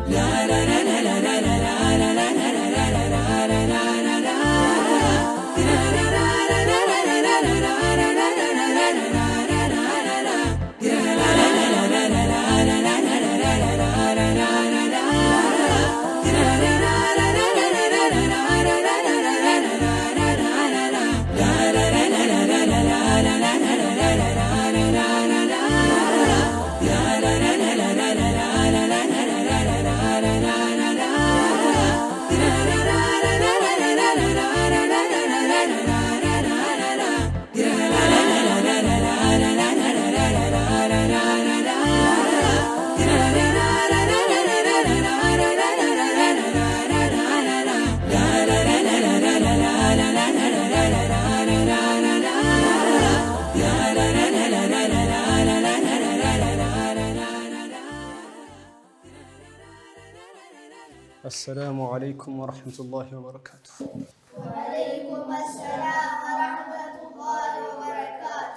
አሰላሙ አለይኩም ወረሕመቱላሂ ወበረካቱ። ወአለይኩም አሰላም ወረሕመቱላሂ ወበረካቱ።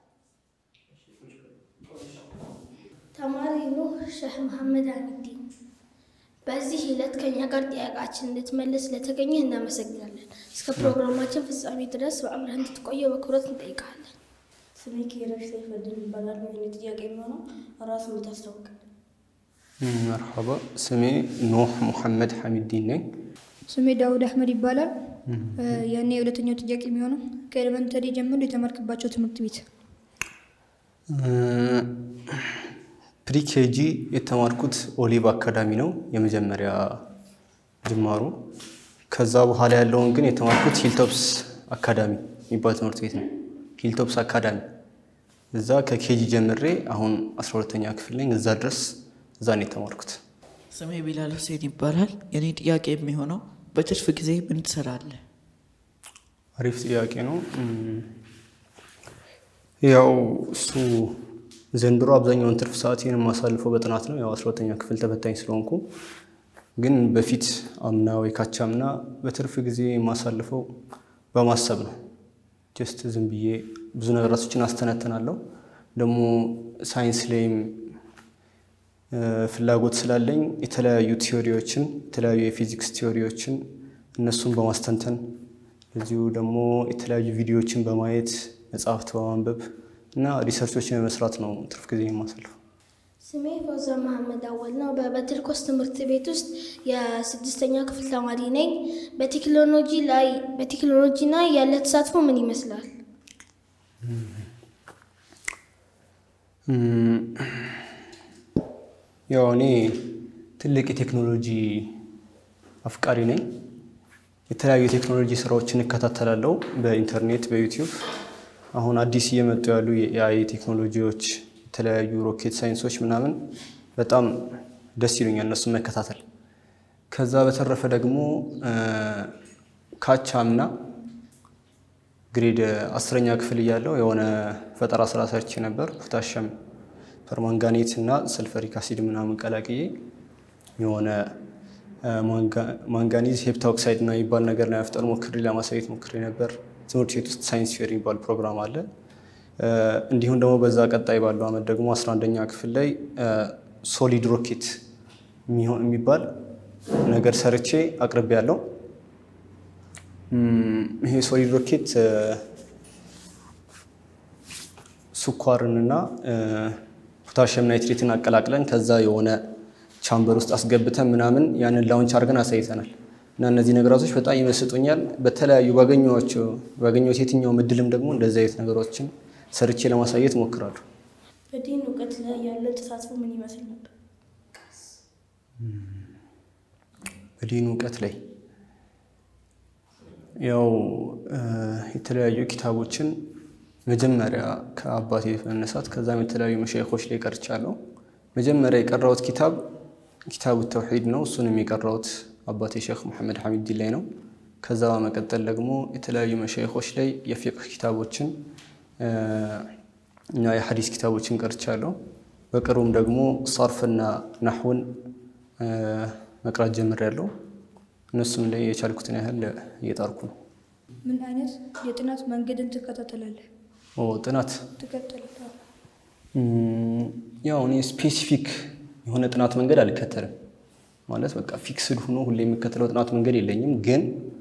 ተማሪ ኑህ ሼህ መሐመድ አሚዲን በዚህ ዕለት ከኛ ጋር ጥያቄያችን እንድትመልስ ስለተገኘህ እናመሰግናለን። እስከ ፕሮግራማችን ፍጻሜ ድረስ በአብረህ እንድትቆየው በክብረት እንጠይቃለን። ስሜ ኬረሽ ሰይፈድን ይባላል። ይህን ጥያቄ የሚሆነው ራሱ የምታስታውቃል። መርሐባ። ስሜ ኑህ ሙሐመድ ሐሚዲን ነኝ። ስሜ ዳውድ አህመድ ይባላል። ያኔ የሁለተኛው ጥያቄ የሚሆነው ከኤሌመንተሪ ጀምሮ የተማርክባቸው ትምህርት ቤት ፕሪኬጂ የተማርኩት ኦሊቭ አካዳሚ ነው የመጀመሪያ ጅማሩ። ከዛ በኋላ ያለውን ግን የተማርኩት ሂልቶፕስ አካዳሚ የሚባል ትምህርት ቤት ነው። ሂልቶፕስ አካዳሚ እዛ ከኬጂ ጀምሬ አሁን 12ተኛ ክፍል ነኝ። እዛ ድረስ እዛ ነው የተማርኩት። ስሜ ቢላል ሁሴን ይባላል። የኔ ጥያቄ የሚሆነው በትርፍ ጊዜ ምን ትሰራለህ? አሪፍ ጥያቄ ነው። እም፣ ያው እሱ ዘንድሮ አብዛኛውን ትርፍ ሰዓቴን የማሳልፈው በጥናት ነው። ያው 12ተኛ ክፍል ተፈታኝ ስለሆንኩ፣ ግን በፊት አምና ወይ ካቻምና በትርፍ ጊዜ የማሳልፈው በማሰብ ነው። ጀስት ዝም ብዬ ብዙ ነገራቶችን አስተነትናለሁ። ደግሞ ሳይንስ ላይም እ፣ ፍላጎት ስላለኝ የተለያዩ ቲዮሪዎችን የተለያዩ የፊዚክስ ቲዮሪዎችን እነሱን በማስተንተን እዚሁ ደግሞ የተለያዩ ቪዲዮዎችን በማየት መጽሐፍት በማንበብ እና ሪሰርቾችን በመስራት ነው ትርፍ ጊዜ የማሳልፈው። ስሜ ፈውዛ መሐመድ አወል ነው። በበትርኮስ ትምህርት ቤት ውስጥ የስድስተኛ ክፍል ተማሪ ነኝ። በቴክኖሎጂ ላይ በቴክኖሎጂ ላይ ያለ ተሳትፎ ምን ይመስላል? እም፣ ያው እኔ ትልቅ የቴክኖሎጂ አፍቃሪ ነኝ። የተለያዩ የቴክኖሎጂ ስራዎችን እከታተላለሁ በኢንተርኔት በዩቲዩብ። አሁን አዲስ እየመጡ ያሉ የኤአይ ቴክኖሎጂዎች፣ የተለያዩ ሮኬት ሳይንሶች ምናምን በጣም ደስ ይሉኛል እነሱን መከታተል። ከዛ በተረፈ ደግሞ እ፣ ካቻምና ግሬድ አስረኛ ክፍል እያለው የሆነ ፈጠራ ስራ ሰርቼ ነበር። ፖታሽየም ፐርማንጋኔት እና ሰልፈሪክ አሲድ ምናምን ቀላቅዬ የሆነ እ፣ ማንጋ- ማንጋኒዝ ሄፕታኦክሳይድ እና የሚባል ነገር ለመፍጠር ሞክሬ ለማሳየት ሞክሬ ነበር። ትምህርት ቤት ውስጥ ሳይንስ ፌር የሚባል ፕሮግራም አለ። እ፣ እንዲሁም ደግሞ በዛ ቀጣይ ባለው አመት ደግሞ 11ኛ ክፍል ላይ ሶሊድ ሮኬት የሚሆን የሚባል ነገር ሰርቼ አቅርቤ ያለው ይሄ ሶሊድ ሮኬት እ፣ ስኳርንና እ፣ ፖታሽየም ናይትሬትን አቀላቅለን ከዛ የሆነ ቻምበር ውስጥ አስገብተን ምናምን ያንን ላውንች አድርገን አሳይተናል። እና እነዚህ ነገራቶች በጣም ይመስጡኛል። በተለያዩ ባገኘኋቸው ባገኘሁት የትኛውም እድልም ደግሞ እንደዚህ አይነት ነገሮችን ሰርቼ ለማሳየት እሞክራለሁ። በዲን እውቀት ላይ ያለ ተሳትፎ ምን ይመስል ነበር? በዲን እውቀት ላይ ያው እ፣ የተለያዩ ኪታቦችን መጀመሪያ ከአባቴ በመነሳት ከዛም የተለያዩ መሻይኾች ላይ ቀርቻለሁ። መጀመሪያ የቀራሁት ኪታብ ኪታቡ ተውሒድ ነው። እሱንም የቀራሁት አባቴ ሼክ መሐመድ ሐሚዲን ላይ ነው። ከዛ በመቀጠል ደግሞ የተለያዩ መሻይኾች ላይ የፊቅህ ኪታቦችን እ፣ እና የሐዲስ ኪታቦችን ቀርቻለሁ። በቅርቡም ደግሞ ሰርፍና ናሕውን እ፣ መቅራት ጀምሬያለሁ። እነሱም ላይ የቻልኩትን ያህል እየጣርኩ ነው። ምን አይነት የጥናት መንገድን ትከታተላለህ? ኦ ጥናት ትከተላለህ? እም፣ ያው እኔ ስፔሲፊክ የሆነ ጥናት መንገድ አልከተልም። ማለት በቃ ፊክስድ ሆኖ ሁሌ የሚከተለው ጥናት መንገድ የለኝም፣ ግን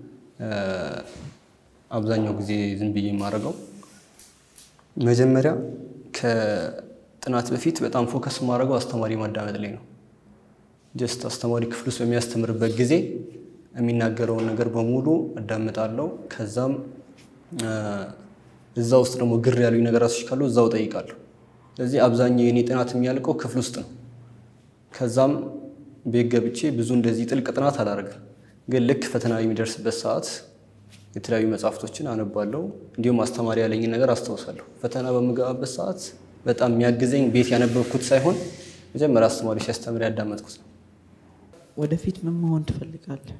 አብዛኛው ጊዜ ዝም ብዬ የማደርገው መጀመሪያ ከጥናት በፊት በጣም ፎከስ የማደርገው አስተማሪ ማዳመጥ ላይ ነው። ጀስት አስተማሪ ክፍል ውስጥ በሚያስተምርበት ጊዜ የሚናገረውን ነገር በሙሉ አዳምጣለሁ። ከዛም እዛ ውስጥ ደግሞ ግር ያሉኝ ነገራቶች ካሉ እዛው ጠይቃለሁ። ስለዚህ አብዛኛው የኔ ጥናት የሚያልቀው ክፍል ውስጥ ነው። ከዛም ቤት ገብቼ ብዙ እንደዚህ ጥልቅ ጥናት አላደርግም። ግን ልክ ፈተና የሚደርስበት ሰዓት የተለያዩ መጽሐፍቶችን አነባለሁ። እንዲሁም አስተማሪ ያለኝን ነገር አስታውሳለሁ። ፈተና በምገባበት ሰዓት በጣም የሚያግዘኝ ቤት ያነበብኩት ሳይሆን መጀመሪያ አስተማሪ ሲያስተምር ያዳመጥኩት ነው። ወደፊት ምን መሆን ትፈልጋለህ?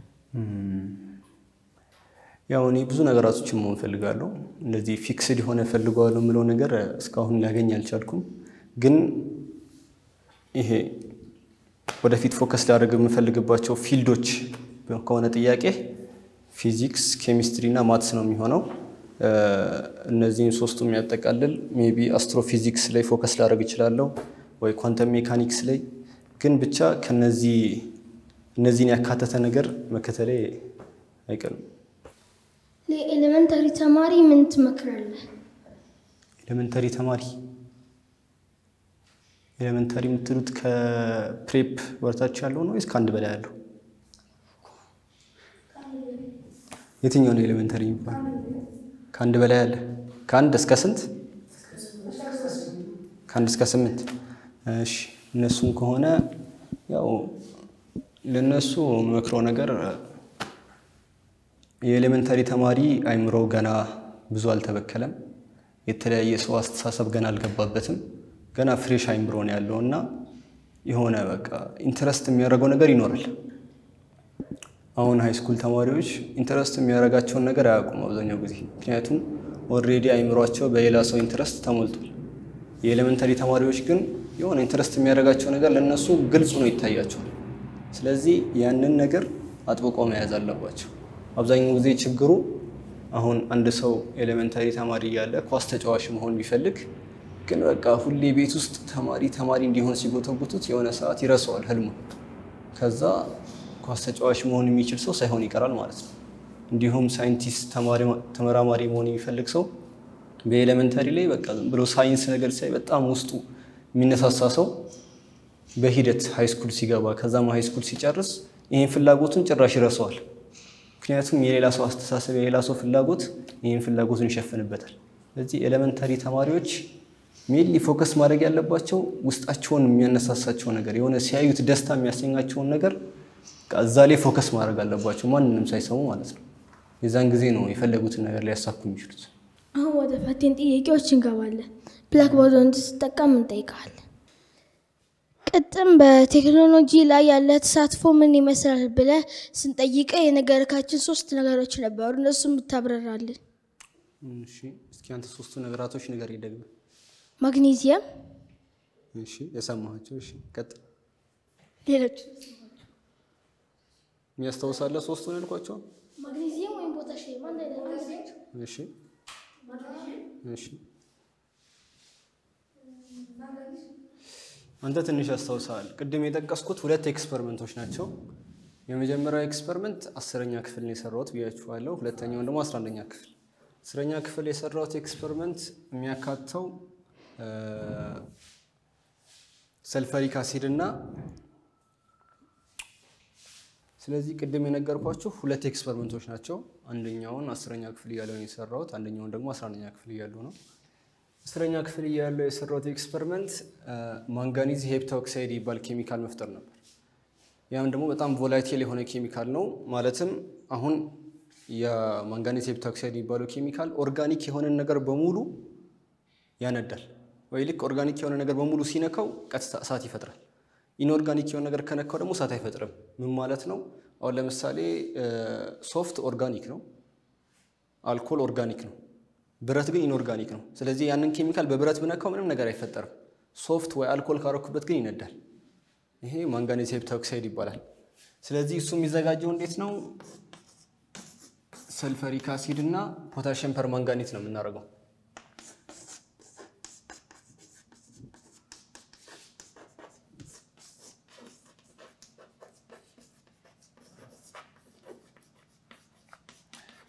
ያው እኔ ብዙ ነገራቶችን መሆን ፈልጋለሁ። እንደዚህ ፊክስድ የሆነ ፈልገዋለሁ የምለው ነገር እስካሁን ሊያገኝ አልቻልኩም። ግን ይሄ ወደፊት ፎከስ ሊያደርግ የምፈልግባቸው ፊልዶች ከሆነ ጥያቄ ፊዚክስ፣ ኬሚስትሪ እና ማትስ ነው የሚሆነው። እነዚህን ሶስቱ የሚያጠቃልል ሜቢ አስትሮፊዚክስ ላይ ፎከስ ላደርግ እችላለሁ ወይ ኳንተም ሜካኒክስ ላይ ግን ብቻ ከነዚህ እነዚህን ያካተተ ነገር መከተሌ አይቀርም። ለኤሌመንተሪ ተማሪ ምን ትመክራለህ? ኤሌመንተሪ ተማሪ ኤሌመንተሪ የምትሉት ከፕሬፕ ወርታች ያለው ነው ወይስ ከአንድ በላይ ያለው? የትኛው ነው ኤሌመንተሪ የሚባለው? ከአንድ በላይ ያለ ከአንድ እስከ ስንት? ከአንድ እስከ ስምንት። እሺ እነሱም ከሆነ ያው ለነሱ መክረው ነገር የኤሌመንተሪ ተማሪ አይምሮ ገና ብዙ አልተበከለም። የተለያየ ሰው አስተሳሰብ ገና አልገባበትም። ገና ፍሬሽ አይምሮ ነው ያለው እና የሆነ በቃ ኢንተረስት የሚያደርገው ነገር ይኖራል። አሁን ሃይ ስኩል ተማሪዎች ኢንተረስት የሚያደርጋቸውን ነገር አያውቁም አብዛኛው ጊዜ፣ ምክንያቱም ኦልሬዲ አይምሯቸው በሌላ ሰው ኢንተረስት ተሞልቷል። የኤሌመንተሪ ተማሪዎች ግን የሆነ ኢንተረስት የሚያደርጋቸው ነገር ለእነሱ ግልጽ ነው ይታያቸዋል። ስለዚህ ያንን ነገር አጥብቀው መያዝ አለባቸው። አብዛኛው ጊዜ ችግሩ አሁን አንድ ሰው ኤሌመንታሪ ተማሪ እያለ ኳስ ተጫዋች መሆን ቢፈልግ ግን በቃ ሁሌ ቤት ውስጥ ተማሪ ተማሪ እንዲሆን ሲጎተጉቱት የሆነ ሰዓት ይረሳዋል ህልሙ። ከዛ ኳስ ተጫዋች መሆን የሚችል ሰው ሳይሆን ይቀራል ማለት ነው። እንዲሁም ሳይንቲስት ተመራማሪ መሆን የሚፈልግ ሰው በኤሌመንታሪ ላይ በቃ ብሎ ሳይንስ ነገር ሳይ በጣም ውስጡ የሚነሳሳ ሰው በሂደት ሃይስኩል ሲገባ ከዛም ሃይስኩል ሲጨርስ ይህን ፍላጎቱን ጭራሽ ይረሳዋል። ምክንያቱም የሌላ ሰው አስተሳሰብ የሌላ ሰው ፍላጎት ይህን ፍላጎቱን ይሸፍንበታል። ስለዚህ ኤሌመንታሪ ተማሪዎች ሜንሊ ፎከስ ማድረግ ያለባቸው ውስጣቸውን የሚያነሳሳቸው ነገር የሆነ ሲያዩት ደስታ የሚያሰኛቸውን ነገር እዛ ላይ ፎከስ ማድረግ አለባቸው፣ ማንንም ሳይሰሙ ማለት ነው። የዛን ጊዜ ነው የፈለጉትን ነገር ሊያሳኩ የሚችሉት። አሁን ወደ ፈቴን ጥያቄዎች እንገባለን። ብላክቦርድ እንድትጠቀም እንጠይቃለን። ቅጥም በቴክኖሎጂ ላይ ያለ ተሳትፎ ምን ይመስላል ብለህ ስንጠይቀ የነገርካችን ሶስት ነገሮች ነበሩ። እነሱ የምታብረራልን። እሺ፣ እስኪ አንተ ሶስቱ ነገራቶች ነገር ይደግም። ማግኔዚየም፣ እሺ፣ የሰማኋቸው። እሺ፣ ቀጥል። ሌሎች የሚያስታውሳለህ ሶስቱን ያልኳቸው? ማግኔዚየም ወይም ፖታሽየም አንድ አይነት ናቸው። እሺ፣ እሺ አንተ ትንሽ ያስታውሳል። ቅድም የጠቀስኩት ሁለት ኤክስፐሪመንቶች ናቸው። የመጀመሪያው ኤክስፐሪመንት አስረኛ ክፍል ነው የሰራሁት ብያችኋለሁ። ሁለተኛውን ደግሞ አስራ አንደኛ ክፍል። አስረኛ ክፍል የሰራሁት ኤክስፐሪመንት የሚያካትተው ሰልፈሪክ አሲድ እና ስለዚህ ቅድም የነገርኳችሁ ሁለት ኤክስፐሪመንቶች ናቸው። አንደኛውን አስረኛ ክፍል እያለሁ ነው የሰራሁት። አንደኛውን ደግሞ አስራ አንደኛ ክፍል እያለሁ ነው አስረኛ ክፍል እያለሁ የሰራሁት ኤክስፐሪመንት ማንጋኒዝ ሄፕታ ኦክሳይድ ይባል ኬሚካል መፍጠር ነበር። ያም ደግሞ በጣም ቮላቲል የሆነ ኬሚካል ነው። ማለትም አሁን የማንጋኒዝ ሄፕታ ኦክሳይድ የሚባለው ኬሚካል ኦርጋኒክ የሆነን ነገር በሙሉ ያነዳል። ወይ ልክ ኦርጋኒክ የሆነ ነገር በሙሉ ሲነካው ቀጥታ እሳት ይፈጥራል። ኢንኦርጋኒክ የሆነ ነገር ከነካው ደግሞ እሳት አይፈጥርም። ምን ማለት ነው? አሁን ለምሳሌ ሶፍት ኦርጋኒክ ነው፣ አልኮል ኦርጋኒክ ነው ብረት ግን ኢንኦርጋኒክ ነው። ስለዚህ ያንን ኬሚካል በብረት ብነካው ምንም ነገር አይፈጠርም። ሶፍት ወይ አልኮል ካረኩበት ግን ይነዳል። ይሄ ማንጋኔዝ ሄፕታ ኦክሳይድ ይባላል። ስለዚህ እሱ የሚዘጋጀው እንዴት ነው? ሰልፈሪክ አሲድ እና ፖታሽየም ፐርማንጋኔት ነው የምናደርገው።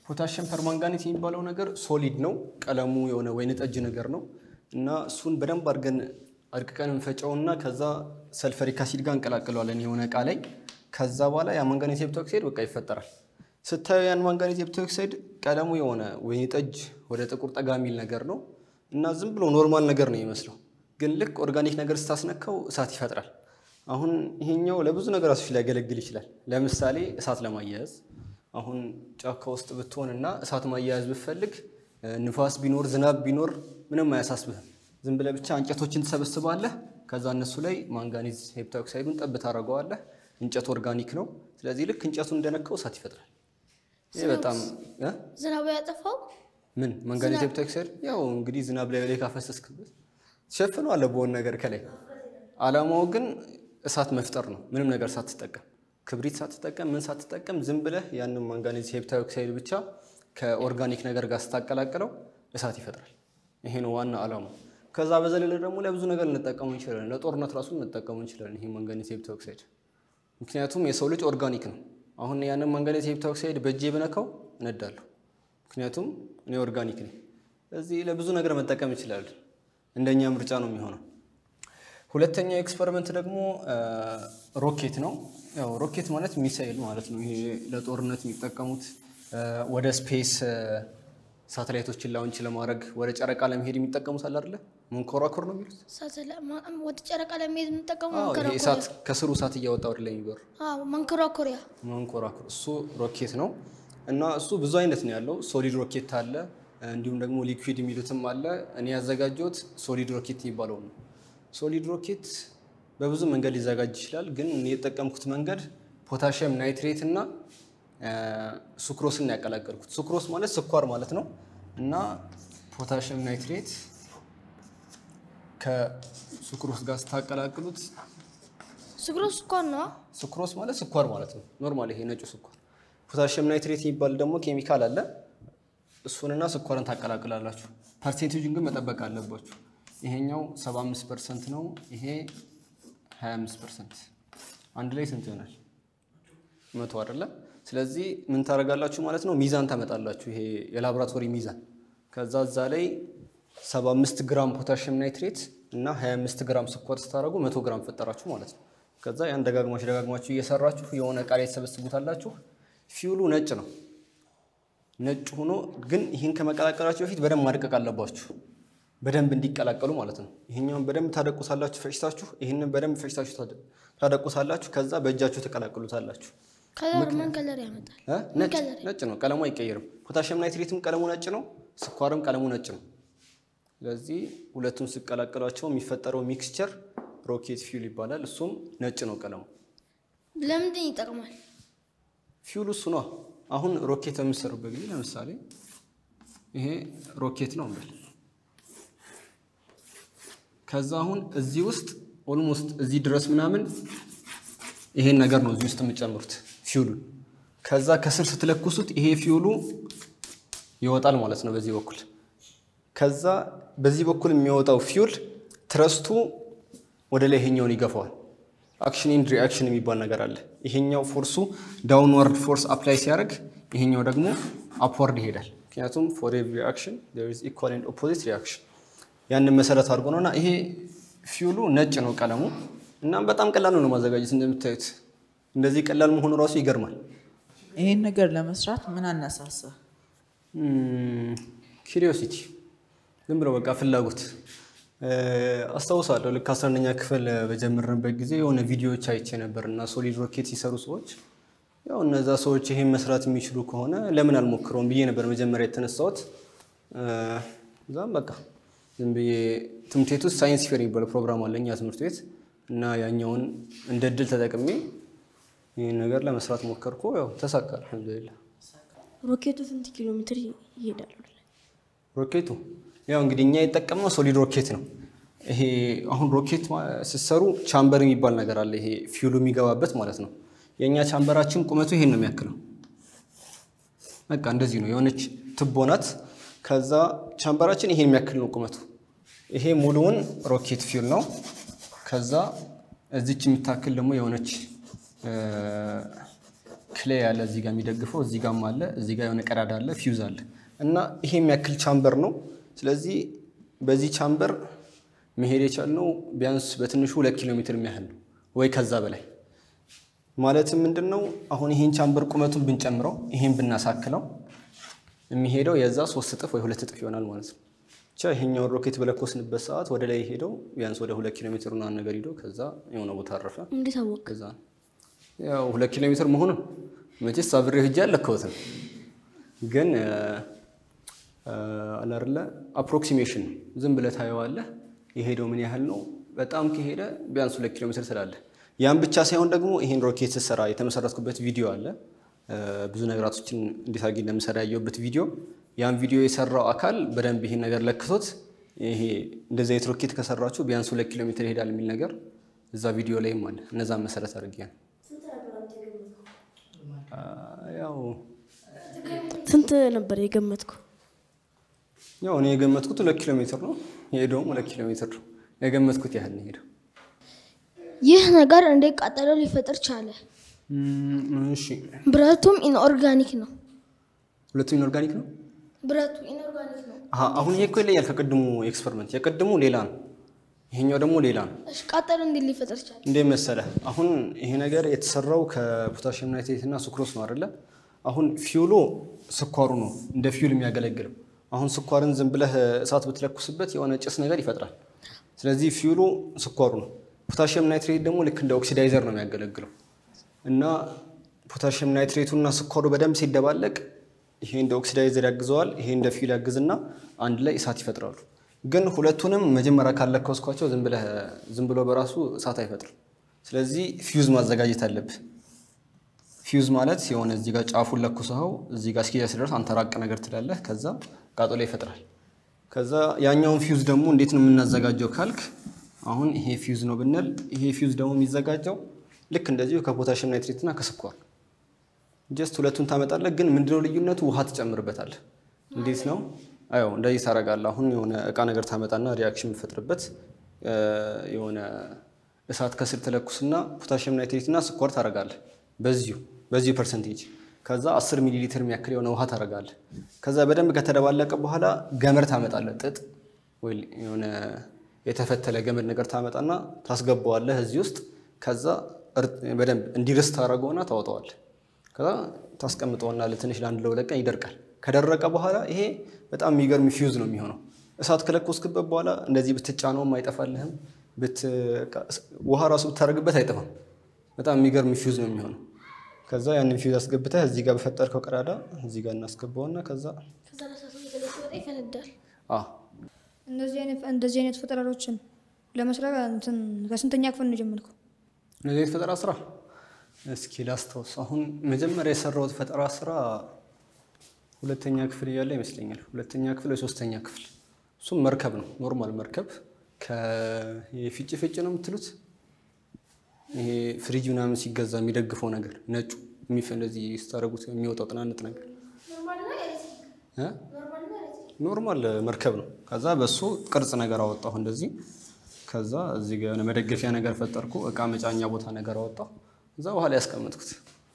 ፖታሽየም ፐርማንጋኔት የሚባለው ነገር ሶሊድ ነው። ቀለሙ የሆነ ወይን ጠጅ ነገር ነው እና እሱን በደንብ አድርገን አድቅቀን እንፈጨውና ከዛ ሰልፈሪክ አሲድ ጋር እንቀላቅለዋለን የሆነ እቃ ላይ። ከዛ በኋላ ያ ማንጋኔት ሄፕታኦክሳይድ በቃ ይፈጠራል። ስታዩ ያን ማንጋኔት ሄፕታኦክሳይድ ቀለሙ የሆነ ወይን ጠጅ ወደ ጥቁር ጠጋ የሚል ነገር ነው እና ዝም ብሎ ኖርማል ነገር ነው የሚመስለው፣ ግን ልክ ኦርጋኒክ ነገር ስታስነካው እሳት ይፈጥራል። አሁን ይሄኛው ለብዙ ነገራቶች ሊያገለግል ይችላል። ለምሳሌ እሳት ለማያያዝ አሁን ጫካ ውስጥ ብትሆን እና እሳት ማያያዝ ብትፈልግ ንፋስ ቢኖር ዝናብ ቢኖር ምንም አያሳስብህም። ዝም ብለህ ብቻ እንጨቶችን ትሰበስባለህ። ከዛ እነሱ ላይ ማንጋኒዝ ሄፕታኦክሳይዱን ጠብ ታደርገዋለህ። እንጨት ኦርጋኒክ ነው። ስለዚህ ልክ እንጨቱን እንደነካው እሳት ይፈጥራል። ይህ በጣም እ? ዝናቡ ያጠፋው ምን ማንጋኒዝ ሄፕታኦክሳይድ ያው እንግዲህ ዝናብ ላይ ላይ ካፈሰስክበት ትሸፍነዋለህ በሆነ ነገር ከላይ። አላማው ግን እሳት መፍጠር ነው። ምንም ነገር ሳትጠቀም ክብሪት ሳትጠቀም ምን ሳትጠቀም ዝም ብለህ ያንን ማንጋኒዝ ሄፕታኦክሳይድ ብቻ ከኦርጋኒክ ነገር ጋር ስታቀላቅለው እሳት ይፈጥራል። ይሄ ነው ዋና አላማው። ከዛ በዘለለ ደግሞ ለብዙ ነገር ልንጠቀሙ እንችላለን። ለጦርነት ራሱ ልንጠቀሙ እንችላለን ይሄ ማንጋኒዝ ሄፕታኦክሳይድ። ምክንያቱም የሰው ልጅ ኦርጋኒክ ነው። አሁን ያንን ማንጋኒዝ ሄፕታኦክሳይድ በእጄ ብነካው እነዳለሁ። ምክንያቱም እኔ ኦርጋኒክ ነኝ። ስለዚህ ለብዙ ነገር መጠቀም ይችላል። እንደኛ ምርጫ ነው የሚሆነው። ሁለተኛው ኤክስፐሪመንት ደግሞ ሮኬት ነው። ያው ሮኬት ማለት ሚሳኤል ማለት ነው። ይሄ ለጦርነት የሚጠቀሙት ወደ ስፔስ ሳተላይቶችን ላውንች ለማድረግ ወደ ጨረቃ ለመሄድ የሚጠቀሙት አለ አይደለ? መንኮራኩር ነው የሚሉት። ሳተላ- ማ- ወደ ጨረቃ ለመሄድ የምንጠቀመው አዎ፣ ይሄ መንኮራኩሪያ እሳት ከስሩ እሳት እያወጣ ወደ ላይ የሚበሩ አዎ፣ መንኮራኩሪያ መንኮራኩር እሱ ሮኬት ነው እና እሱ ብዙ አይነት ነው ያለው። ሶሊድ ሮኬት አለ፣ እንዲሁም ደግሞ ሊኩዊድ የሚሉትም አለ። እኔ ያዘጋጀሁት ሶሊድ ሮኬት የሚባለው ነው። ሶሊድ ሮኬት በብዙ መንገድ ሊዘጋጅ ይችላል፣ ግን እኔ የጠቀምኩት መንገድ ፖታሽየም ናይትሬት እና ሱክሮስን ያቀላቀልኩት። ሱክሮስ ማለት ስኳር ማለት ነው እና ፖታሽየም ናይትሬት ከሱክሮስ ጋር ስታቀላቅሉት ስግሮ ስኳር ነው። ሱክሮስ ማለት ስኳር ማለት ነው። ኖርማል ይሄ ነጩ ስኳር። ፖታሽየም ናይትሬት የሚባል ደግሞ ኬሚካል አለ። እሱንና ስኳርን ታቀላቅላላችሁ። ፐርሴንቴጁን ግን መጠበቅ አለባችሁ። ይሄኛው 75 ፐርሰንት ነው፣ ይሄ 25 ፐርሰንት። አንድ ላይ ስንት ይሆናል? መቶ አይደለ? ስለዚህ ምን ታደርጋላችሁ ማለት ነው? ሚዛን ታመጣላችሁ። ይሄ የላቦራቶሪ ሚዛን። ከዛ እዛ ላይ 75 ግራም ፖታሽየም ናይትሬት እና 25 ግራም ስኳር ስታደርጉ 100 ግራም ፈጠራችሁ ማለት ነው። ከዛ ያን ደጋግማችሁ ደጋግማችሁ እየሰራችሁ የሆነ እቃ ላይ ተሰበስቡታላችሁ። ፊውሉ ነጭ ነው። ነጭ ሆኖ ግን ይህን ከመቀላቀላችሁ በፊት በደንብ ማድቀቅ አለባችሁ፣ በደንብ እንዲቀላቀሉ ማለት ነው። ይሄኛውን በደንብ ታደቁሳላችሁ ፈጭታችሁ፣ ይህንን በደንብ ፈጭታችሁ ታደ- ታደቁሳላችሁ። ከዛ በእጃችሁ ተቀላቅሉታላችሁ። ከለር ምን ከለር ያመጣል? እ? ነጭ ነጭ ነው፣ ቀለሙ አይቀየርም። ፖታሽየም ናይትሬትም ቀለሙ ነጭ ነው፣ ስኳርም ቀለሙ ነጭ ነው። ስለዚህ ሁለቱን ሲቀላቀሏቸው የሚፈጠረው ሚክስቸር ሮኬት ፊውል ይባላል። እሱም ነጭ ነው ቀለሙ። ለምንድን ይጠቅማል? ፊውል እሱ ነው። አሁን ሮኬት በምሰሩበት ጊዜ ለምሳሌ ይሄ ሮኬት ነው እንበል። ከዛ አሁን እዚህ ውስጥ ኦልሞስት እዚህ ድረስ ምናምን ይሄን ነገር ነው እዚህ ውስጥ የምጨምሩት ፊውሉን። ከዛ ከስር ስትለኩሱት ይሄ ፊውሉ ይወጣል ማለት ነው በዚህ በኩል። ከዛ በዚህ በኩል የሚወጣው ፊውል ትረስቱ ወደ ላይ ይሄኛውን ይገፋዋል። አክሽን ኤንድ ሪአክሽን የሚባል ነገር አለ። ይሄኛው ፎርሱ ዳውንዋርድ ፎርስ አፕላይ ሲያደርግ፣ ይሄኛው ደግሞ አፕዋርድ ይሄዳል። ምክንያቱም ፎር ኤቭሪ አክሽን ዜር ኢዝ ኢኳል ኤንድ ኦፖዚት ሪአክሽን ያንን መሰረት አድርጎ ነው እና ይሄ ፊውሉ ነጭ ነው ቀለሙ። እናም በጣም ቀላል ነው ማዘጋጀት እንደምታዩት። እንደዚህ ቀላል መሆኑ ራሱ ይገርማል። ይህን ነገር ለመስራት ምን አነሳሳ? ኪሪዮሲቲ ዝም ብሎ በቃ ፍላጎት አስታውሳለሁ። ልክ አስራ አንደኛ ክፍል በጀመርንበት ጊዜ የሆነ ቪዲዮዎች አይቼ ነበር እና ሶሊድ ሮኬት ሲሰሩ ሰዎች ያው እነዛ ሰዎች ይሄን መስራት የሚችሉ ከሆነ ለምን አልሞክረውም ብዬ ነበር መጀመሪያ የተነሳሁት። እዛም በቃ ዝም ብዬ ትምህርት ቤት ውስጥ ሳይንስ ፌር የሚባለው ፕሮግራም አለ እኛ ትምህርት ቤት እና ያኛውን እንደ እድል ተጠቅሜ ይህን ነገር ለመስራት ሞከርኩ። ያው ተሳካ አልሐምዱሊላህ። ሮኬቱ ስንት ኪሎ ሜትር ይሄዳል? ሮኬቱ ያው እንግዲህ እኛ የጠቀምነው ሶሊድ ሮኬት ነው። ይሄ አሁን ሮኬት ማ- ስትሰሩ ቻምበር የሚባል ነገር አለ። ይሄ ፊውሉ የሚገባበት ማለት ነው። የእኛ ቻምበራችን ቁመቱ ይሄን ነው የሚያክለው። በቃ እንደዚህ ነው፣ የሆነች ትቦ ናት። ከዛ ቻምበራችን ይሄን የሚያክል ነው ቁመቱ። ይሄ ሙሉውን ሮኬት ፊውል ነው። ከዛ እዚች የምታክል ደግሞ የሆነች እ፣ ፍሌ ያለ እዚህ ጋር የሚደግፈው እዚህ ጋርም አለ፣ እዚህ ጋር የሆነ ቀዳዳ አለ፣ ፊውዝ አለ እና ይሄ የሚያክል ቻምበር ነው። ስለዚህ በዚህ ቻምበር መሄድ የቻልነው ቢያንስ በትንሹ ሁለት ኪሎ ሜትር የሚያህል ነው ወይ ከዛ በላይ ማለትም ምንድን ነው አሁን ይሄን ቻምበር ቁመቱን ብንጨምረው ይሄን ብናሳክለው የሚሄደው የዛ ሶስት እጥፍ ወይ ሁለት እጥፍ ይሆናል ማለት ነው። ብቻ ይሄኛውን ሮኬት በለኮስንበት ሰዓት ወደ ላይ ሄደው ቢያንስ ወደ ሁለት ኪሎ ሜትር ምናምን ነገር ሂደው ከዛ የሆነ ቦታ አረፈ። እንዴት አወቅ? ከዛ ያው ሁለት ኪሎ ሜትር መሆኑን መቼስ አብሬ ሂጄ አልለካሁትም፣ ግን አለ አይደለ አፕሮክሲሜሽን ዝም ብለህ ታየዋለህ። የሄደው ምን ያህል ነው? በጣም ከሄደ ቢያንስ ሁለት ኪሎ ሜትር ትላለህ። ያን ብቻ ሳይሆን ደግሞ ይሄን ሮኬት ስሰራ የተመሰረትኩበት ቪዲዮ አለ። ብዙ ነገራቶችን እንዴት አድርጌ እንደምሰራ ያየሁበት ቪዲዮ። ያን ቪዲዮ የሰራው አካል በደንብ ይሄን ነገር ለክቶት ይሄ እንደዚህ አይነት ሮኬት ከሰራችሁ ቢያንስ ሁለት ኪሎ ሜትር ይሄዳል የሚል ነገር እዛ ቪዲዮ ላይም አለ። እነዛን መሰረት አድርጌ ነው ያው ስንት ነበር የገመትኩ? ያው እኔ የገመትኩት ሁለት ኪሎ ሜትር ነው። የሄደውም ሁለት ኪሎ ሜትር ነው። የገመትኩት ያህል ነው የሄደው። ይህ ነገር እንዴት ቃጠሎ ሊፈጥር ቻለ? እሺ ብረቱም ኢንኦርጋኒክ ነው። ሁለቱም ኢንኦርጋኒክ ነው። ብረቱ ኢንኦርጋኒክ ነው። አሀ አሁን ይሄ እኮ ይለያል ከቅድሙ ኤክስፐሪመንት። የቅድሙ ሌላ ነው፣ ይሄኛው ደግሞ ሌላ ነው። እሺ ቃጠሎ እንዴት ሊፈጥር ቻለ? እንዴት መሰለህ? አሁን ይሄ ነገር የተሰራው ከፖታሽየም ናይትሬት እና ሱክሮስ ነው አይደለ? አሁን ፊውሉ ስኳሩ ነው እንደ ፊውል የሚያገለግለው። አሁን ስኳርን ዝም ብለህ እሳት ብትለኩስበት የሆነ ጭስ ነገር ይፈጥራል። ስለዚህ ፊውሉ ስኳሩ ነው። ፖታሽየም ናይትሬት ደግሞ ልክ እንደ ኦክሲዳይዘር ነው የሚያገለግለው እና ፖታሽየም ናይትሬቱ እና ስኳሩ በደንብ ሲደባለቅ ይሄ እንደ ኦክሲዳይዘር ያግዘዋል፣ ይሄ እንደ ፊውል ያግዝና አንድ ላይ እሳት ይፈጥራሉ። ግን ሁለቱንም መጀመሪያ ካለከስኳቸው ዝም ብለህ ዝም ብሎ በራሱ እሳት አይፈጥርም። ስለዚህ ፊውዝ ማዘጋጀት አለብህ። ፊውዝ ማለት የሆነ እዚህ ጋር ጫፉን ለኩሰኸው እዚህ ጋር እስኪ ሲደርስ አንተ ራቅ ነገር ትላለህ፣ ከዛ ቃጠሎ ይፈጥራል። ከዛ ያኛውን ፊውዝ ደግሞ እንዴት ነው የምናዘጋጀው ካልክ አሁን ይሄ ፊውዝ ነው ብንል ይሄ ፊውዝ ደግሞ የሚዘጋጀው ልክ እንደዚሁ ከፖታሽየም ናይትሬት እና ከስኳር ጀስት ሁለቱን ታመጣለህ። ግን ምንድነው ልዩነቱ? ውሃ ትጨምርበታለህ። እንዴት ነው? አዎ እንደዚህ ታደርጋለህ። አሁን የሆነ እቃ ነገር ታመጣና ሪያክሽን የምትፈጥርበት የሆነ እሳት ከስር ተለኩስና ፖታሽየም ናይትሬት እና ስኳር ታደርጋለህ በዚሁ በዚሁ ፐርሰንቴጅ ከዛ 10 ሚሊ ሊትር የሚያክል የሆነ ውሃ ታደርጋለህ። ከዛ በደንብ ከተደባለቀ በኋላ ገመድ ታመጣለህ። ጥጥ ወይ የሆነ የተፈተለ ገመድ ነገር ታመጣና ታስገባዋለህ እዚህ ውስጥ። ከዛ በደንብ እንዲርስ ታደርገውና ታወጣዋለህ። ከዛ ታስቀምጠውና ለትንሽ ለአንድ ለሁለት ቀን ይደርቃል። ከደረቀ በኋላ ይሄ በጣም የሚገርም ፊውዝ ነው የሚሆነው። እሳት ከለኮስክበት በኋላ እንደዚህ ብትጫነውም አይጠፋልህም። ውሃ ራሱ ብታደርግበት አይጠፋም። በጣም የሚገርም ፊውዝ ነው የሚሆነው። ከዛ ያንን ፊውዝ አስገብተህ እዚህ ጋር በፈጠርከው ቀዳዳ እዚህ ጋር እናስገባውና ከዛ ከዛ ለሳቱ በተለይ ሲወጣ ይፈነዳል። አ እንደዚህ አይነት እንደዚህ አይነት ፈጠራዎችን ለመስራት እንትን ከስንተኛ ክፍል ነው የጀመርኩ? እነዚህ አይነት ፈጠራ ስራ እስኪ ላስታውስ። አሁን መጀመሪያ የሰራሁት ፈጠራ ስራ ሁለተኛ ክፍል እያለ ይመስለኛል። ሁለተኛ ክፍል ወይ ሶስተኛ ክፍል። እሱም መርከብ ነው፣ ኖርማል መርከብ ከፊጭ ፊጭ ነው የምትሉት ይሄ ፍሪጅ ምናምን ሲገዛ የሚደግፈው ነገር ነጩ የሚፈ እንደዚህ ስታደርጉት የሚወጣው ጥናንጥ ነገር እ? ኖርማል መርከብ ነው። ከዛ በሱ ቅርጽ ነገር አወጣሁ እንደዚህ። ከዛ እዚህ ጋር የሆነ መደገፊያ ነገር ፈጠርኩ፣ እቃ መጫኛ ቦታ ነገር አወጣሁ። እዛ በኋላ ያስቀመጥኩት።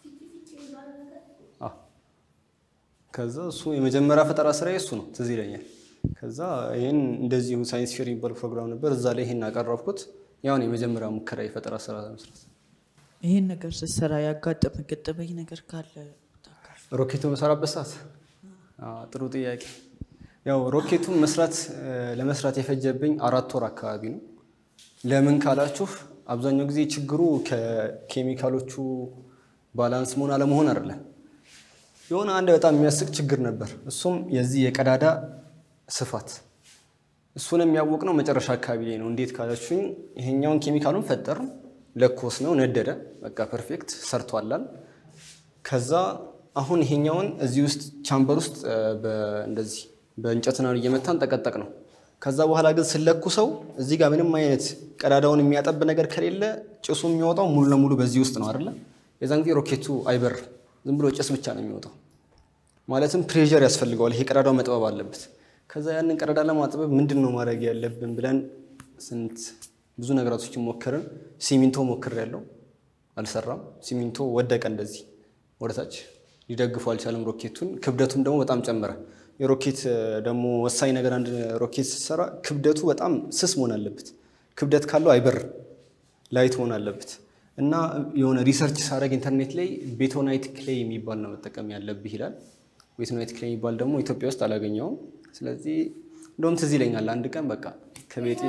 አዎ። ከዛ እሱ የመጀመሪያ ፈጠራ ስራ እሱ ነው፣ ትዝ ይለኛል። ከዛ ይህን እንደዚሁ ሳይንስ ፌር የሚባል ፕሮግራም ነበር፣ እዛ ላይ ይህን አቀረብኩት። ያሁን የመጀመሪያ ሙከራ የፈጠራ ስራ ለመስራት ይህን ነገር ስትሰራ ያጋጠመ ገጠመኝ ነገር ካለ ታካፍል። ሮኬቱ በሰራበት ሰዓት አዎ፣ ጥሩ ጥያቄ። ያው ሮኬቱን መስራት ለመስራት የፈጀብኝ አራት ወር አካባቢ ነው። ለምን ካላችሁ አብዛኛው ጊዜ ችግሩ ከኬሚካሎቹ ባላንስ መሆን አለመሆን አይደለም። የሆነ አንድ በጣም የሚያስቅ ችግር ነበር። እሱም የዚህ የቀዳዳ ስፋት እሱን የሚያወቅ ነው መጨረሻ አካባቢ ላይ ነው። እንዴት ካላችሁኝ ይሄኛውን ኬሚካሉን ፈጠር ለኮስ ነው ነደደ፣ በቃ ፐርፌክት ሰርቷላል። ከዛ አሁን ይሄኛውን እዚህ ውስጥ ቻምበር ውስጥ እንደዚህ በእንጨትና እየመታን ጠቀጠቅ ነው። ከዛ በኋላ ግን ስለኩ ሰው እዚህ ጋር ምንም አይነት ቀዳዳውን የሚያጠብ ነገር ከሌለ ጭሱ የሚወጣው ሙሉ ለሙሉ በዚህ ውስጥ ነው አይደለ? የዛን ጊዜ ሮኬቱ አይበር ዝም ብሎ ጭስ ብቻ ነው የሚወጣው። ማለትም ፕሬዠር ያስፈልገዋል። ይሄ ቀዳዳው መጥበብ አለበት። ከዛ ያንን ቀዳዳ ለማጥበብ ምንድን ነው ማድረግ ያለብን ብለን ስንት ብዙ ነገራቶችን ሞከርን። ሲሚንቶ ሞክር ያለው አልሰራም። ሲሚንቶ ወደቀ እንደዚህ። ወደታች ሊደግፉ አልቻለም ሮኬቱን። ክብደቱም ደግሞ በጣም ጨመረ። የሮኬት እ፣ ደግሞ ወሳኝ ነገር አንድ ሮኬት ስትሰራ ክብደቱ በጣም ስስ መሆን አለበት። ክብደት ካለው አይበርም፣ ላይት መሆን አለበት እና የሆነ ሪሰርች ሳደርግ ኢንተርኔት ላይ ቤቶናይት ክሌይ የሚባል ነው መጠቀም ያለብህ ይላል። ቤቶናይት ክሌይ የሚባል ደግሞ ኢትዮጵያ ውስጥ አላገኘውም። ስለዚህ እንደውም ትዝ ይለኛል አንድ ቀን በቃ ከቤቴ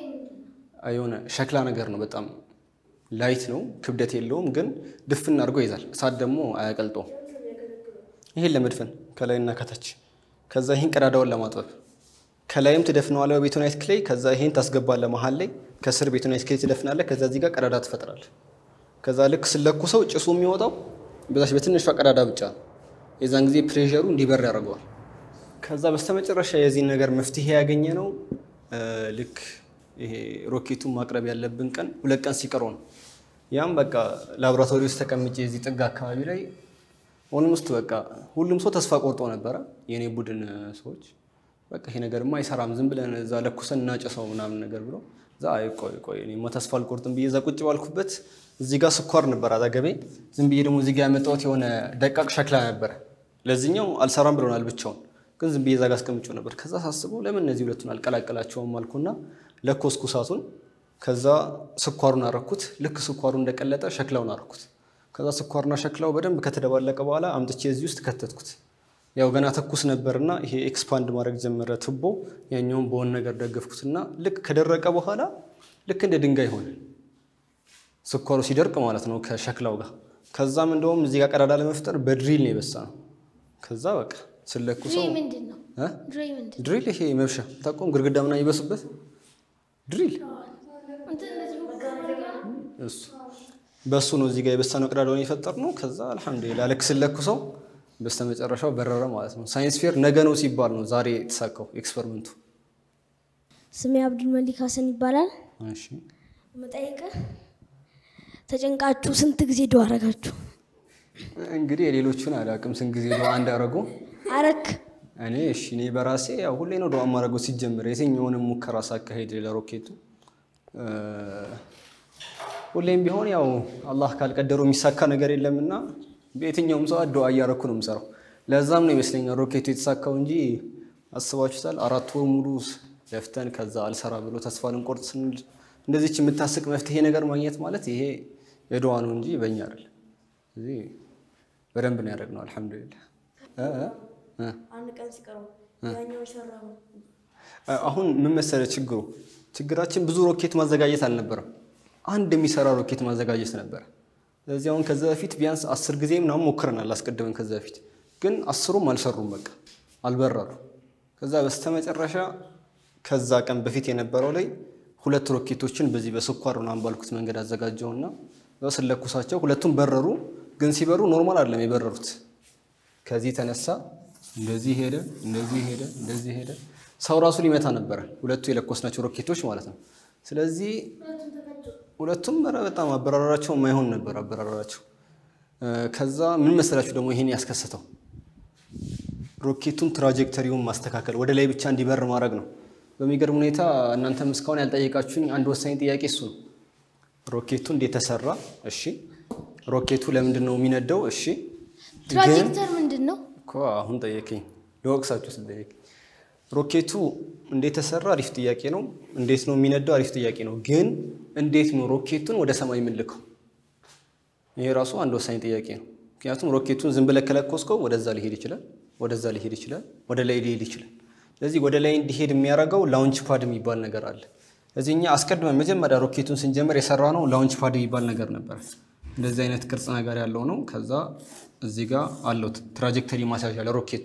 የሆነ ሸክላ ነገር ነው። በጣም ላይት ነው፣ ክብደት የለውም፣ ግን ድፍን አድርጎ ይዛል። እሳት ደግሞ አያቀልጠውም። ይሄን ለመድፈን ከላይና ከታች፣ ከዛ ይህን ቀዳዳውን ለማጥበብ ከላይም ትደፍነዋለህ በቤቶናይት ክሌይ። ከዛ ይሄን ታስገባለህ መሀል ላይ፣ ከስር ቤቶናይት ክሌይ ትደፍናለህ። ከዛ እዚህ ጋር ቀዳዳ ትፈጥራለህ። ከዛ ልክ ስለኩሰው ጭሱ የሚወጣው በዛች በትንሿ ቀዳዳ ብቻ ነው። የዛን ጊዜ ፕሬሸሩ እንዲበር ያደርገዋል። ከዛ በስተመጨረሻ የዚህን ነገር መፍትሄ ያገኘ ነው ልክ ይሄ ሮኬቱን ማቅረብ ያለብን ቀን ሁለት ቀን ሲቀረው ነው። ያም በቃ ላቦራቶሪ ውስጥ ተቀምጬ የዚህ ጥግ አካባቢ ላይ ኦልሞስት በቃ ሁሉም ሰው ተስፋ ቆርጦ ነበረ። የእኔ ቡድን ሰዎች በቃ ይሄ ነገርማ አይሰራም፣ ዝም ብለን እዛ ለኩሰን እናጨሰው ምናምን ነገር ብሎ እዛ አይ ቆይ ቆይ እኔማ ተስፋ አልቆርጥም ብዬ እዛ ቁጭ ባልኩበት እዚህ ጋር ስኳር ነበር አጠገቤ። ዝም ብዬ ደግሞ እዚህ ጋር ያመጣሁት የሆነ ደቃቅ ሸክላ ነበረ። ለዚህኛው አልሰራም ብሎናል ብቻውን፣ ግን ዝም ብዬ እዛ ጋር አስቀምጬው ነበር። ከዛ ሳስበው ለምን እነዚህ ሁለቱን አልቀላቀላቸውም አልኩና ለኮስኩ እሳቱን። ከዛ ስኳሩን አረኩት። ልክ ስኳሩ እንደቀለጠ ሸክላውን አረኩት። ከዛ ስኳርና ሸክላው በደንብ ከተደባለቀ በኋላ አምጥቼ እዚህ ውስጥ ከተትኩት። ያው ገና ተኩስ ነበርና ይሄ ኤክስፓንድ ማድረግ ጀመረ ቱቦ። ያኛውን በሆነ ነገር ደገፍኩትና ልክ ከደረቀ በኋላ ልክ እንደ ድንጋይ ሆነ። ስኳሩ ሲደርቅ ማለት ነው ከሸክላው ጋር። ከዛም እንደውም እዚህ ጋር ቀዳዳ ለመፍጠር በድሪል ነው የበሳ ነው። ከዛ በቃ ስለኩ ሰው ድሬ ምንድን ነው? እ? ድሬ ምንድን ነው? ድሪል ይሄ መብሻ ታቆም ግድግዳ ምናምን ይበሱበት ድሪል እንትን እንደዚህ መጋረጃ ነው። እሱ በሱ ነው እዚህ ጋር የበሳነው ቀዳዳውን የፈጠር ነው። ከዛ አልሐምዱሊላህ ልክ ስለኩ ሰው በስተመጨረሻው በረረ ማለት ነው። ሳይንስ ፌር ነገ ነው ሲባል ነው ዛሬ የተሳካው ኤክስፐሪመንቱ። ስሜ አብዱል መሊክ ሀሰን ይባላል። እሺ መጠይቅህ ተጨንቃችሁ ስንት ጊዜ ዱዓ አረጋችሁ? እንግዲህ የሌሎቹን አላውቅም ስንት ጊዜ ዱዓ እንዳረጉ አረክ እኔ እሺ እኔ በራሴ ያው ሁሌ ነው ዱዓ ማድረገው ሲጀምር የትኛውንም ሙከራ ሳካሄድ ለሮኬቱ እ፣ ሁሌም ቢሆን ያው አላህ ካልቀደረው የሚሳካ ነገር የለምና በየትኛውም ሰው ዱዓ እያረኩ ነው የምሰራው። ለዛም ነው ይመስለኛል ሮኬቱ የተሳካው እንጂ አስባችሁታል? አራት ወር ሙሉ ለፍተን ከዛ አልሰራ ብሎ ተስፋ ልንቆርጥ ስንል እንደዚች የምታስቅ መፍትሄ ነገር ማግኘት ማለት ይሄ የዱዓ ነው እንጂ በእኛ አይደለም። እዚህ በደንብ ነው ያደረግነው አልሐምዱሊላህ እ እ እ አንድ ቀን ሲቀረው ያኛው ሰራው። አሁን ምን መሰለህ ችግሩ ችግራችን ብዙ ሮኬት ማዘጋጀት አልነበረም። አንድ የሚሰራ ሮኬት ማዘጋጀት ነበረ። ስለዚህ አሁን ከዛ በፊት ቢያንስ አስር ጊዜ ምናምን ሞክረናል አስቀድመን ከዛ በፊት ግን አስሩም አልሰሩም፣ በቃ አልበረሩ። ከዛ በስተመጨረሻ ከዛ ቀን በፊት የነበረው ላይ ሁለት ሮኬቶችን በዚህ በስኳር ምናምን ባልኩት መንገድ አዘጋጀውና እዛ ስለኩሳቸው ሁለቱም በረሩ። ግን ሲበሩ ኖርማል አይደለም የበረሩት ከዚህ ተነሳ እንደዚህ ሄደ፣ እንደዚህ ሄደ፣ እንደዚህ ሄደ። ሰው ራሱ ሊመታ ነበረ ሁለቱ የለኮስናቸው ሮኬቶች ማለት ነው። ስለዚህ ሁለቱም ኧረ በጣም አበራራቸው የማይሆን ነበር አበራራቸው። እ፣ ከዛ ምን መሰላችሁ ደግሞ ይሄን ያስከሰተው ሮኬቱን ትራጀክተሪውን ማስተካከል ወደ ላይ ብቻ እንዲበር ማድረግ ነው። በሚገርም ሁኔታ እናንተም እስካሁን ያልጠየቃችሁኝ አንድ ወሳኝ ጥያቄ እሱ ነው። ሮኬቱ እንዴት ተሰራ? እሺ። ሮኬቱ ለምንድን ነው የሚነደው? እሺ። ግን ትራጀክተር ምንድን ነው? እኮ አሁን ጠየቀኝ ለወቅሳችሁ ስጠየቅ ሮኬቱ እንዴት ተሰራ? አሪፍ ጥያቄ ነው። እንዴት ነው የሚነዳው? አሪፍ ጥያቄ ነው። ግን እንዴት ነው ሮኬቱን ወደ ሰማይ የምንልከው? ይሄ ራሱ አንድ ወሳኝ ጥያቄ ነው። ምክንያቱም ሮኬቱን ዝም ብለህ ከለኮስከው ወደዛ ሊሄድ ይችላል፣ ወደዛ ሊሄድ ይችላል፣ ወደ ላይ ሊሄድ ይችላል። ስለዚህ ወደ ላይ እንዲሄድ የሚያደርገው ላውንች ፓድ የሚባል ነገር አለ። ስለዚህ እኛ አስቀድመን መጀመሪያ ሮኬቱን ስንጀምር የሰራ ነው ላውንች ፓድ የሚባል ነገር ነበር። እንደዚህ አይነት ቅርጽ ነገር ያለው ነው። ከዛ እዚህ ጋር አለው ትራጀክተሪ ማስያዣ ለሮኬቱ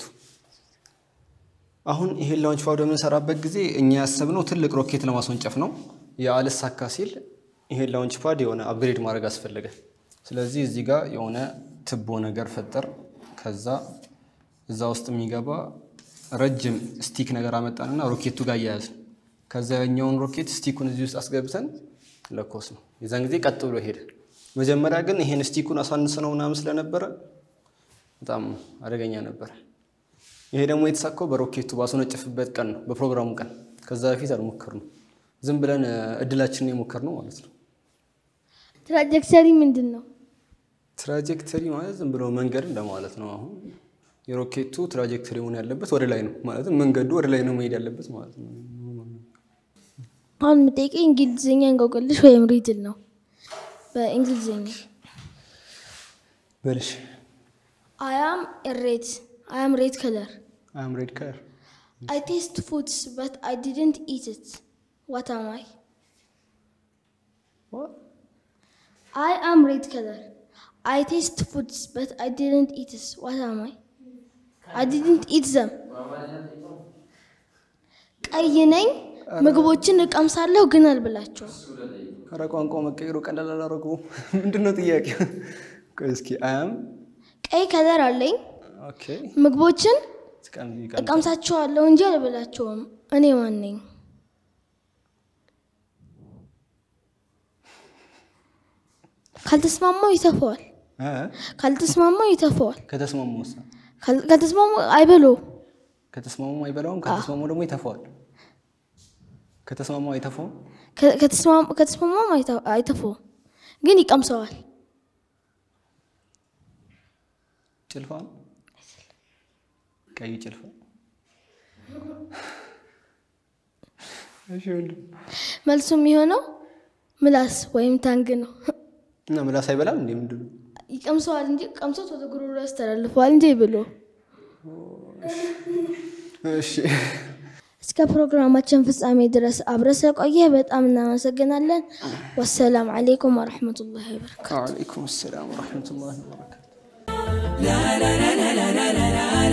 አሁን ይሄን ላውንች ፓድ በምንሰራበት ጊዜ እኛ ያሰብነው ትልቅ ሮኬት ለማስወንጨፍ ነው። የአልሳካ ሲል ይሄን ላውንች ፓድ የሆነ አፕግሬድ ማድረግ አስፈለገ። ስለዚህ እዚህ ጋር የሆነ ትቦ ነገር ፈጠር። ከዛ እዛ ውስጥ የሚገባ ረጅም ስቲክ ነገር አመጣንና ሮኬቱ ጋር እያያዝን ከዛ ያኛውን ሮኬት ስቲኩን እዚህ ውስጥ አስገብተን ለኮስ ነው። የዛን ጊዜ ቀጥ ብሎ ሄደ። መጀመሪያ ግን ይሄን ስቲኩን አሳንስነው ምናምን ስለነበረ በጣም አደገኛ ነበረ። ይሄ ደግሞ የተሳካው በሮኬቱ ባስወነጨፍበት ቀን ነው፣ በፕሮግራሙ ቀን። ከዛ በፊት አልሞከርነው። ዝም ብለን እ፣ እድላችንን የሞከርነው ማለት ነው። ትራጀክተሪ ምንድን ነው? ትራጀክተሪ ማለት ዝም ብሎ መንገድ እንደማለት ነው። አሁን የሮኬቱ ትራጀክተሪ መሆን ያለበት ወደ ላይ ነው ማለትም መንገዱ ወደ ላይ ነው መሄድ ያለበት ማለት ነው። አሁን የምጠይቀኝ እንግሊዝኛ እንቆቅልሽ ወይም ሪድል ነው። በእንግሊዝኛ በልሽ አያም ሬድ አያም ሬድ ከለር አም ሬድ ከለር I taste foods but I didn't eat it. What am I? I am red color. I taste foods but I didn't eat it. What am I? I didn't eat them. ቀይ ነኝ፣ ምግቦችን እቀምሳለሁ ግን አልብላቸውም። ኧረ ቋንቋ መቀየሩ ቀላል አላደረገውም። ምንድን ነው ጥያቄው? ቆይ እስኪ አያም ቀይ ከለር አለኝ፣ ኦኬ ምግቦችን ትቀም- ይቀም- እቀምሳቸዋለሁ እንጂ አልብላቸውም። እኔ ማን ነኝ? ካልተስማማው ይተፈዋል። እ? ካልተስማማው ይተፈዋል። ከተስማሙ ወሳ ካል- ካልተስማማው አይበሉ። ከተስማሙ አይበላውም፣ ከተስማሙ ደግሞ ይተፋዋል። ከተስማሙ አይተፋውም። ከተስማማም አይተ- አይተፈውም፣ ግን ይቀምሰዋል። ጭልፋ ነው። ቀይ ጭልፋ። እሺ ወንድም። መልሱ የሚሆነው ምላስ ወይም ታንግ ነው። እና ምላስ አይበላም እንዴ? ምንድን ነው? ይቀምሰዋል እንጂ ቀምሶት ወደ ጉሮሮ ያስተላልፈዋል እንጂ ብሎ እሺ እስከ ፕሮግራማችን ፍጻሜ ድረስ አብረ ስለቆየህ በጣም እናመሰግናለን። ወሰላም አሌይኩም ወረሕመቱላሂ ወበረካቱ። ወዓለይኩም ሰላም ወረሕመቱላሂ ወበረካቱ።